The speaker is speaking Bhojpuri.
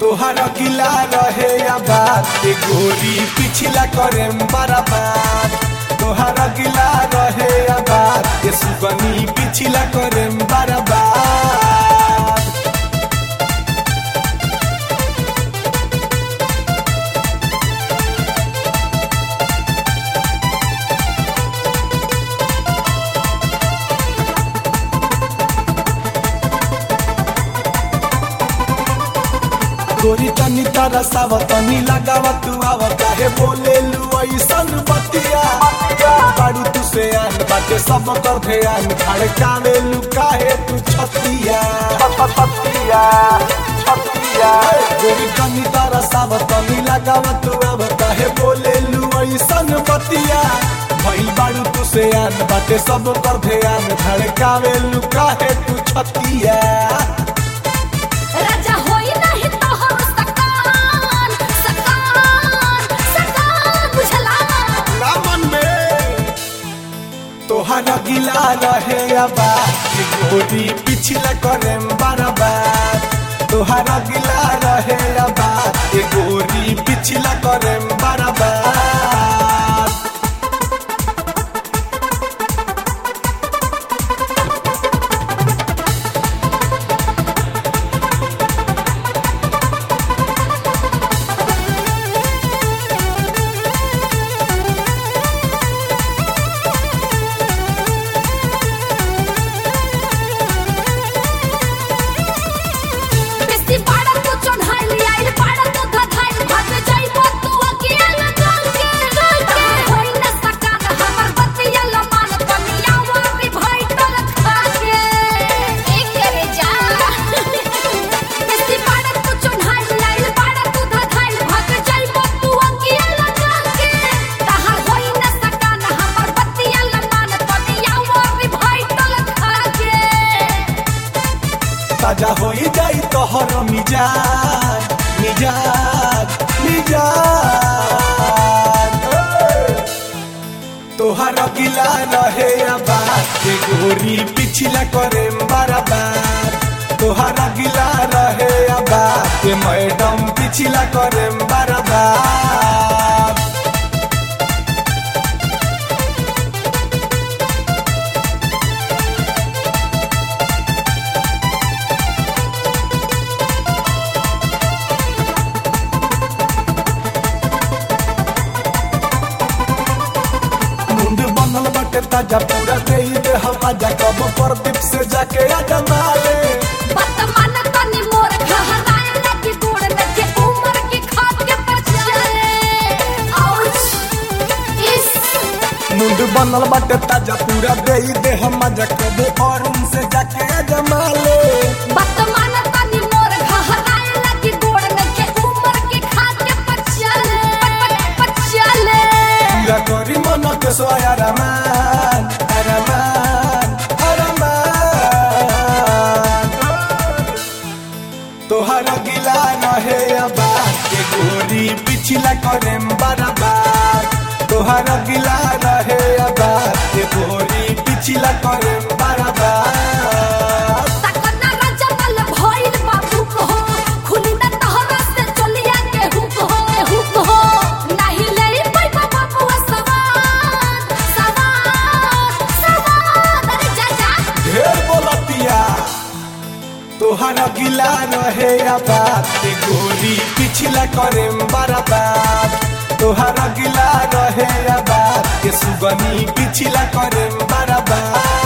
तोहर गिला रहे या बात के गोरी पिछला करे बराबर तोहर गिला रहे या बात के सुगनी पिछला करे बराबर गोरी तनी तारा सावा तनी लगावा तू आवा काहे बोले लू ऐसन बतिया बाड़ू तू से आन बाटे सब कर ध्यान धड़कावे लू काहे तू छतिया छतिया छतिया गोरी तनी तारा सावा तनी लगावा तू आवा काहे बोले लू ऐसन बतिया भइल बाड़ू तू से आन बाटे सब कर ध्यान धड़कावे लू काहे तू छतिया राजा होई नाही तोहर सकान सकान सकान बुझला रामन में तोहर गिला रहे अबा गोरी पिछला करे बराबर तोहर गिला रहे अबा गोरी पिछला करे बराबर बेसी बाड़ा तू चढ़ाई आइल बाड़ा तू धधाई भाग जाइबो तू अकेला चल के चल के होई न सकान हमर बतिया लमान तनिया वारी भाई तल खा के एक करे जा बेसी बाड़ा तू चढ़ाई आइल बाड़ा तू धधाई भाग जाइबो तू अकेला चल के तहार होई न सकान हमर बतिया लमान तनिया वारी भाई तल खा के ताजा होई जाई तोहर मिजाज मिजाज मिजाज तोहर गिला रहे अबा के गोरी पिछला करे बराबर तोहर गिला रहे अबा के मैडम पिछला करे बराबर मुंड बनल बाटे ताजा पूरा दे दे हवा जा कब प्रदीप से जाके आजा माले वर्तमान तनी मोर घहराए लगी गोड़ में के उम्र की खाद के पछाए आउच इस मुंड बनल बाटे ताजा पूरा दे दे हम जा कब और उनसे जाके आजा माले वर्तमान तनी मोर घहराए लगी गोड़ में के उम्र की खाद के पछाए पछाए पूरा करी मन के सोया रमान रमान रमान तोहर गिला रहे अबा के गोरी पिछला करे बराबर तोहर गिला रहे अबा के गोरी पिछला करे बराबर तकना राजा तल भइल बाबू को खुली न तहरा से चलिया के हुक हो हुक हो नहीं ले पैबा बाबू सवार सवार सवार अरे जा जा ढेर बोलतिया तोहर गिला रहे अबा के गोरी पिछला करे बराबर तोहर गिला रहे अबा के सुगनी पिछला करे बराबर